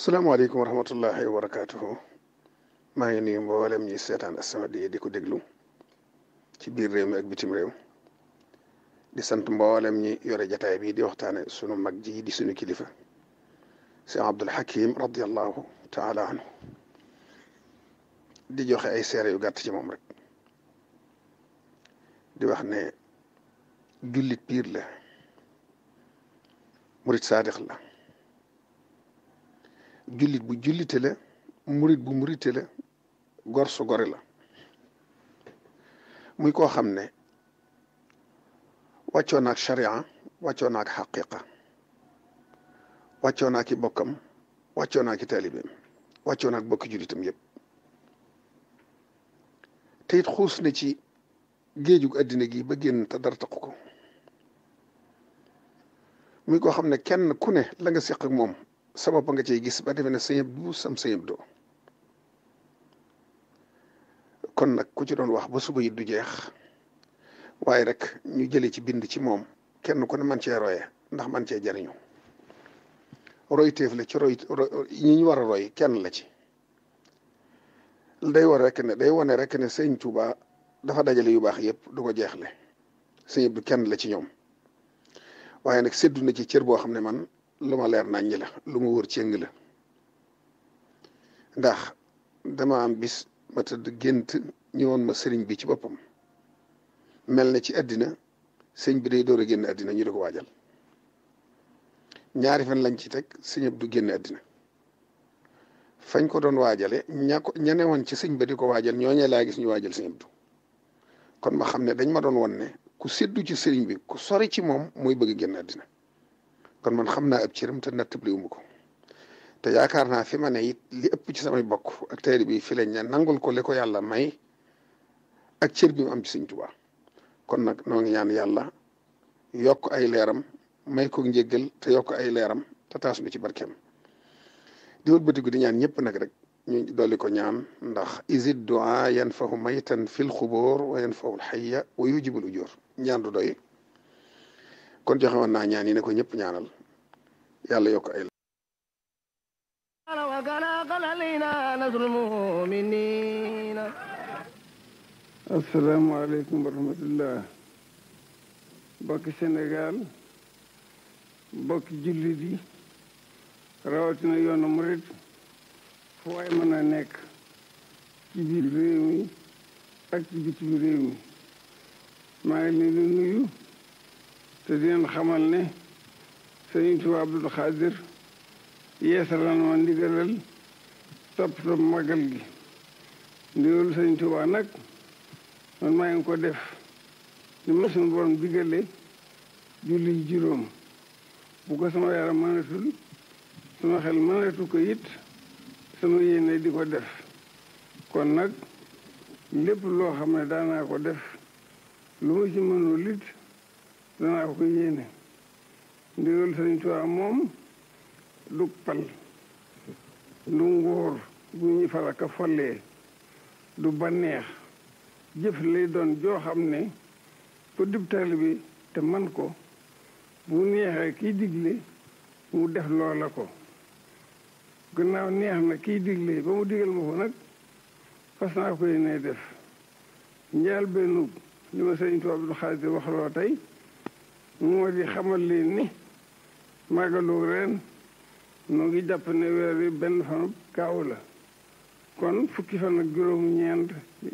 salaamaaleykum wa rahmatullahi wa barakaatuhu maa ngi nuyu mboolem ñi seetaan As-Samadiyya di ko déglu ci biir réew mi ak bitim réew di sant mboolem ñi yore jataay bi di waxtaane sunu mag ji di sunu kilifa Cheikh Abdul Hakim radiallahu taala anhu di joxe ay seere yu gàtt ci moom rek di wax ne jullit piir la murit saadix la jullit bu jullite la murit bu murite la gor su gore la muy koo xam ne wàccoo naak sharia wàccoo naak xaqiqa wàccoo naak i bokkam wàccoo naak i taalibeem wàccoo naak bokki jullitam yëpp te it xuus na ci géejug addina gi ba génn te dara taqu ko muy koo xam ne kenn ku ne la nga seq ak moom sabab nga cey gis ba defe ne sëñëb du sam sëñëb doo kon nag ku ci doon wax ba suba it du jeex waaye rek ñu jëlee ci bind ci moom kenn ku ne man cee roye ndax man cee jariñu roy téef la ci roy ñi ñu war a roy kenn la ci day war rek ne day wane rek ne sëñ Tuuba dafa dajale yu baax yëpp du ko jeexle sëñëb du kenn la ci ñoom waaye nag séddu na ci cër boo xam ne man lu ma leer naññi la lu ma wër cëng la ndax dama am bis ma tëdd gént ñëwoon ma sëriñ bi ci boppam mel ne ci àddina sëñ bi day door a génn àddina ñu di ko waajal ñaari fan lañ ci teg sëñ du génn àddina fañ ko doon waajale ña ko ña ne woon ci sëñ ba di ko waajal ñooñee laa gis ñu waajal sëñ Abdu kon ma xam ne dañ ma doon won ne ku séddu ci sëriñ bi ku sori ci moom mooy bëgg génn àddina kon man xam naa ab cëram te nattabliwuma ko te yaakaar naa fi ma ne it li ëpp ci samay bokk ak tayri bi fi lañ ne nangul ko li ko yàlla may ak cër bi mu am ci sëñ Tuubaa kon nag noo ngi ñaan yàlla yokk ay leeram may ko njéggal te yokk ay leeram te taas nu ci barkeem di wëlbatiku di ñaan ñëpp nag rek ñu dolli ko ñaan ndax isid du'a yanfahu maytan fil xubóor wa yanfahu alxayya wa yujibul ujur ñaan du doy kon joxe woon naa ñaan yi ne ko ñëpp ñaanal yàlla yokk ay asalaamaaleykum wa rahmatullah bokki Sénégal bokki jullit yi rawatina yoonu murit fu waay mën a nekk ci biir réew mi ak ci bitim réew mi maa ngi leen di nuyu te di leen xamal ne sëriñ Tuubaa Abdul Xaadir yeesalan ma ndigalal toppatoo magal gi ndigalu sëriñ Tuubaa nag man maa ngi ko def ni ma suñu borom digale julli juróom bu ko sama yaram mënatul sama xel mënatu ko it sama yéene di ko def kon nag lépp loo xam ne daanaa ko def lu ma ci mënul it danaa ko ko yéene ndigal Sëriñ Tuubaa moom du pal du ngóor bu ñu falaka follee du banneex jëf lay doon joo xam ne ku dib taalibe bi te man ko bu neexee kiy digle mu def loola ko gannaaw neex na kiy digle ba mu digal ma ko nag fas naa ko yéene def njaal benn li ma Sëriñ Tuubaa Abdul Xaadir waxloo tey moo di xamal leen ni màggalu ren noo ngi jàpp ne weer wi benn fanu kaaw la kon fukki fan ak juróom-ñeent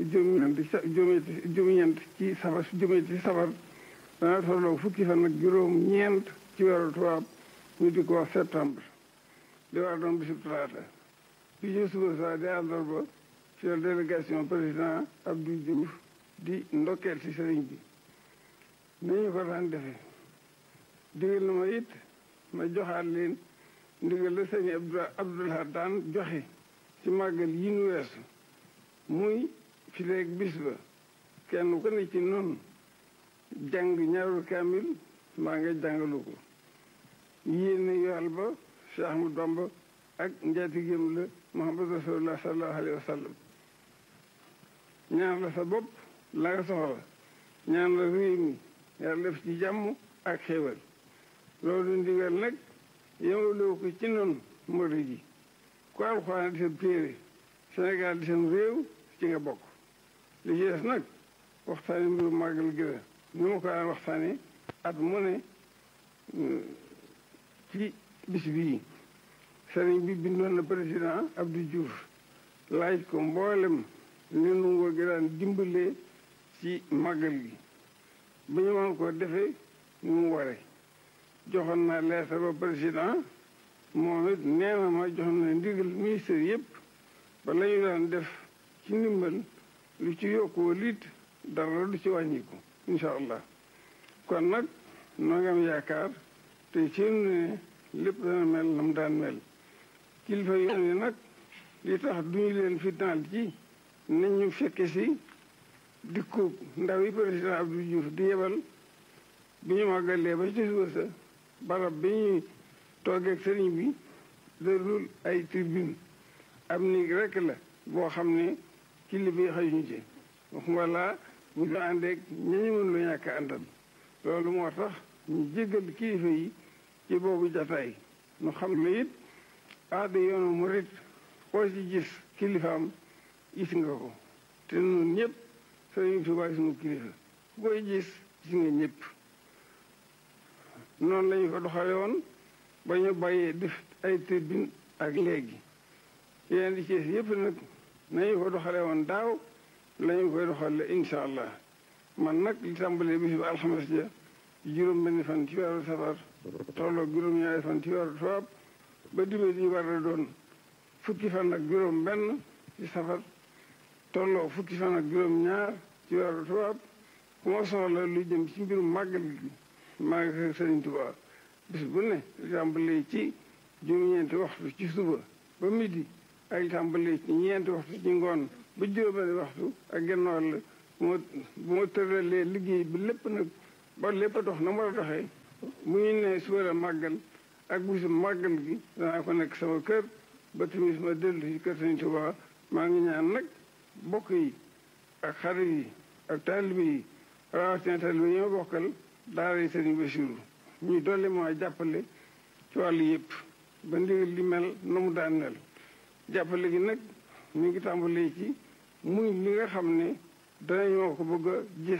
juróom-ñeent ci safar juróom-ñeent ci safar dana tolloo fukki fan ak juróom-ñeent ci weeru tubaab ñu di ko wax septembre di war doon bisub talaata bi ñu suba saa di àllarba ci la délégation président Abdou Diouf di ndokkeel ci sëriñ bi ni ñu ko daan defee digal na ma it ma joxaat leen ndigal la sëñ Abdoulaye daan joxe ci màggal yi nu weesu muy fi léegi bis ba kenn ku ne ci noonu jàng ñaaru kaamil maa nga jàngalu ko yéene yool ba Cheikh Ahmadou Bamba ak njaatigéem la Muhammad Rasulullah sallallahu alayhi wa sallam ñaan la sa bopp la nga soxla ñaan la réew mi yàlla def ci jàmm ak xéewal loolu ndigal nag yemalewu ko ci noonu murid yi ku alxuraan di seen téere Sénégal di seen réew ci nga bokk li ci des nag waxtaane mbiru màggal gi la ni ma ko daan waxtaane at mu ne ci bis bii sëriñ bi bindoon na président Abdou Diouf laaj ko mboolem li nu ngoo gi daan dimbalee ci màggal gi ba ñu mën koo defee ni mu waree joxoon naa lettre ba président moom it nee na ma jox na ndigal ministère yëpp ba la ñu daan def ci ndimbal lu ci yokku liit dara du ci wàññiku incha allah kon nag noo ngi am yaakaar te ci ne lépp dana mel na mu daan mel kilifa yoon yi nag li tax duñu leen fitnaal ci nañ ñu fekke si dikku ndaw yi président Abdou Diouf di yebal bi ñu màggalee ba ci suba sa barab bi ñuy toogeeg sëriñ bi dërul ay tribune am ni rekk la boo xam ne kilifa yi xëyuñu ci wala bu ñu àndeeg ñañu mën lu ñàkk àndal loolu moo tax ñu jéggal kilifa yi ci boobu jataay nu xam ne it aada yoonu murit koo ci gis kilifaam gis nga ko te nun ñëpp sëriñ Tuubaa sunu kilifa ku koy gis gis nga ñëpp noonu lañu ko doxale woon ba ñu bàyyee def ay tribune ak léegi yeneen di Cees yëpp nag nañu ko doxale woon daaw lañu koy doxale incha allah man nag li tàmbalee bis ba alxames ja juróom benn fan ci weeru safar tolloo juróom-ñaari fan ci weeru tubaab ba dibe di war a doon fukki fan ak juróom benn ci safar tolloo fukki fan ak juróom ñaar ci weeru tubaab ku ma soxla lu jëm ci mbirum màggal gi maa ngi Sëriñ Tuubaa bis bu ne li tàmbalee ci juróom-ñeenti waxtu ci suba ba midi ak li tàmbalee ci ñeenti waxtu ci ngoon ba juróom-benni waxtu ak genn wàll bu ma bu ma tëralee liggéey bi lépp nag ba lépp a dox na mu war a doxee bu ñu nee suba la màggal ak bisu màggal gi danaa ko nekk sama kër ba timis ma dellu ci kër Sëriñ Tuubaa maa ngi ñaan nag bokk yi ak xarit yi ak taalibe yi rawatina taalibe yi ma bokkal daara yi Sëriñ Basiru ñuy dolli moo jàppale ci wàllu yëpp ba ndigal li mel na mu daan mel jàppale gi nag mi ngi tàmbalee ci muy li nga xam ne danañoo ko bëgg a gis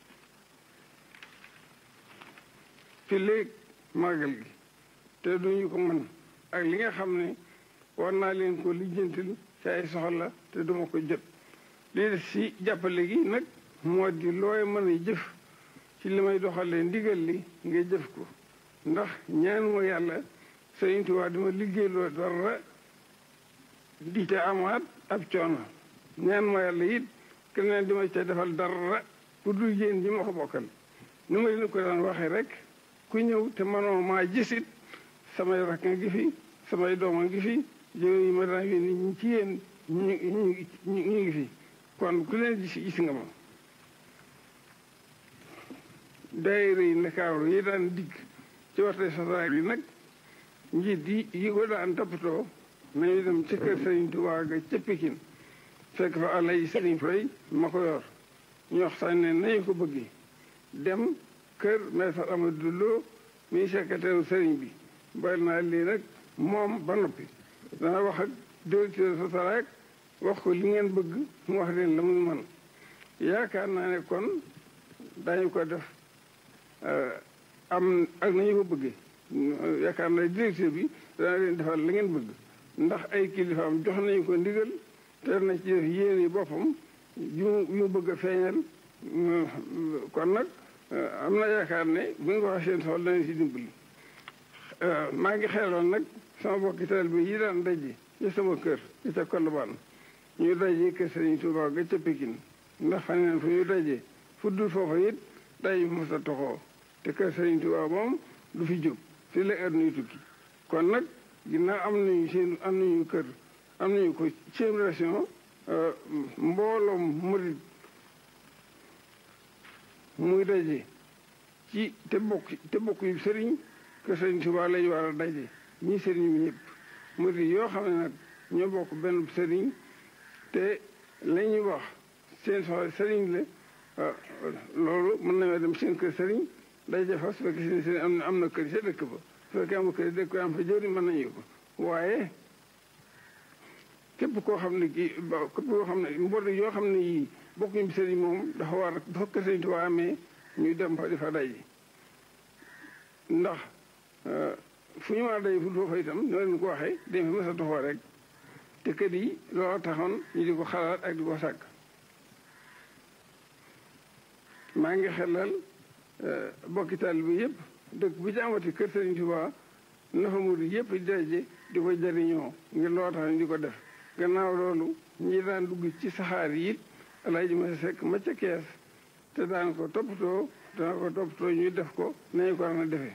fi léegi màggal gi te duñu ko mën ak li nga xam ne war naa leen ko lijjantil ci ay soxla te duma ko jot lii des si jàppale gi nag moo di looy mën a jëf ci li may doxalee ndigal li nga jëf ko ndax ñaan ma yàlla Sëriñ Tuubaa dima liggéey loo dara di ca amaat ab coono ñaan ma yàlla it keneen dima ca defal dara ku dul yéen ji ma ko bokkal ni ma leen ko daan waxee rek ku ñëw te manoo maa gisit samay rakk ngi fi samay doom a ngi fi yooyu yi ma daan yónni ñu ci yéen ñu ñu ñu ngi fi kon ku leen gis gis nga ma daayira yi Ndakaaru yi daan digg ci waxte sasaay bi nag njiit yi yi ko daan toppatoo nañu dem ca kër Sëriñ Tuubaa ga ca Pikin fekk fa àlla yi Sëriñ Fay ma ko yor ñu waxtaan ne nañu ko bëggee dem kër maître Amadou Lo mi secrétaire sëriñ bi bàyyi naa lii nag moom ba noppi dana wax ak directeur sosaraak wax ko li ngeen bëgg mu wax leen la muy man yaakaar naa ne kon dañu ko def am ak nañu ko bëggee yaakaar naa directeur bi dana leen defal la ngeen bëgg ndax ay kilifaam jox nañu ko ndigal te na ci def yéene boppam yu yu bëgg a feeñal kon nag am na yaakaar ne bu nga waxee seen soxla dana si dimbali maa ngi xeeloon nag sama bokki taalibe yi daan daje ci sama kër ci ca Colobane ñu daje kër Sëriñ Tuubaa ga ca Pikine ndax xam ne fu ñu daje fu dul foofa it daje mos a toxoo te kër Sëriñ Tuubaa moom du fi jóg fi la heure nuy tukki kon nag ginnaaw am nañu seen am nañu kër am nañu ko seen région mbooloom murit muy daje ci te bokk te bokk yu sëriñ kër Sëriñ Tuubaa lañu war a daje ñii sëriñ bi ñëpp murit yoo xam ne nag ñoo bokk benn sëriñ te la ñuy wax seen soxla sëriñ la loolu mën nañoo dem seen kër sëriñ daje fa su fekkee seen sëriñ am na am na kër ca dëkk ba su fekkee am kër dëkk am fa jëriñ mën nañu ko waaye képp koo xam ne kii képp koo xam ne mbooloo yoo xam ne yii bokkuñu bi sëriñ moom dafa war a dafa kër sëriñ Tuubaa amee ñuy dem fa di fa day ndax fu ñu war a day fu foofa itam ñoo leen ko waxee dañ fa mës a toxoo rek te kër yi loolu taxoon ñu di ko xalaat ak di ko sàkk maa ngi xelal bokki taalibe bi yëpp dëkk bu ci amati kër Sëriñ Tuubaa na fa murid yëpp di daje di ko jariñoo ngir loo tax ñu di ko def gannaaw loolu ñi daan dugg ci saxaar yi it Alaaji ma sekk ma ca kees te daan ko toppatoo daan ko toppatoo ñu def ko nañu ko daan defee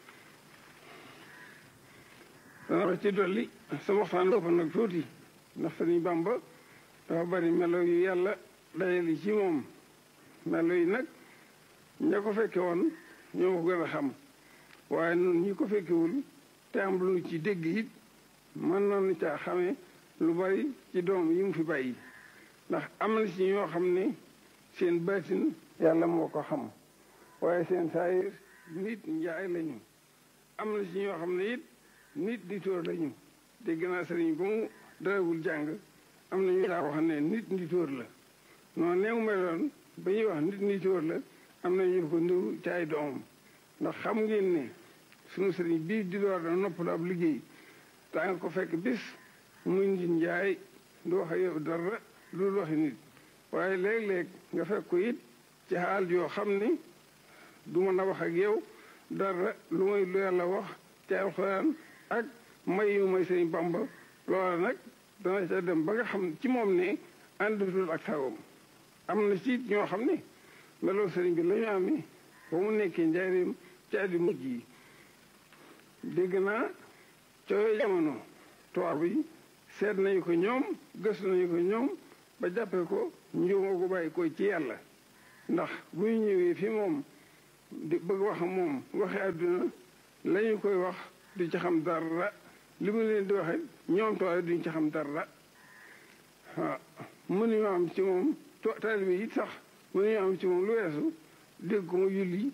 dana wax ci dolli sama waxtaan ëpp nag tuuti ndax Sëriñ Bàmba dafa bari melo yu yàlla dajali ci moom melo yi nag ña ko fekke woon ñoo ko gën a xam waaye noonu ñi ko fekkewul te am lu ci dégg it mën nañu caa xamee lu bari ci doom yi mu fi bàyyi ndax am na ci ñoo xam ne seen baatin yàlla moo ko xam waaye seen saayir nit njaay lañu am na ci ñoo xam ne it nit di tóor lañu dégg naa sëriñ ba mu darawul jàng am na ñu daa wax ne nit di tóor la noonu neew meloon ba ñuy wax nit di tóor la am na ñu ko ndiw ci ay doomam ndax xam ngeen ne sunu sëriñ bii di door da noppalu ab liggéey daa nga ko fekk bis muy nit njaay du wax yow dara lu waxi nit waaye léeg-léeg nga fekk ko it ci xaal yoo xam ne du mën a wax ak yow dara lu may lu yàlla wax ci alxuraan ak may yu may sëriñ Bamba loola nag dana ca dem ba nga xam ci moom ne àndutul ak sagoom am na ci ñoo xam ne meloo sëriñ bi la ñu amee ba mu nekkee njaareem ci addi mujj yi dégg naa cooy jamono tubaab yi seet nañu ko ñoom gëstu nañu ko ñoom ba jàppee ko njuuma ko bàyyi ko ci yàlla ndax bu ñu ñëwee fi moom di bëgg wax moom waxi àdduna la ñu koy wax du ci xam dara li mu leen di waxe ñoom tubaab duñ ci xam dara waaw mënuñu am ci moom taalibe yi sax mënuñu am ci moom lu weesu dégg ko mu julli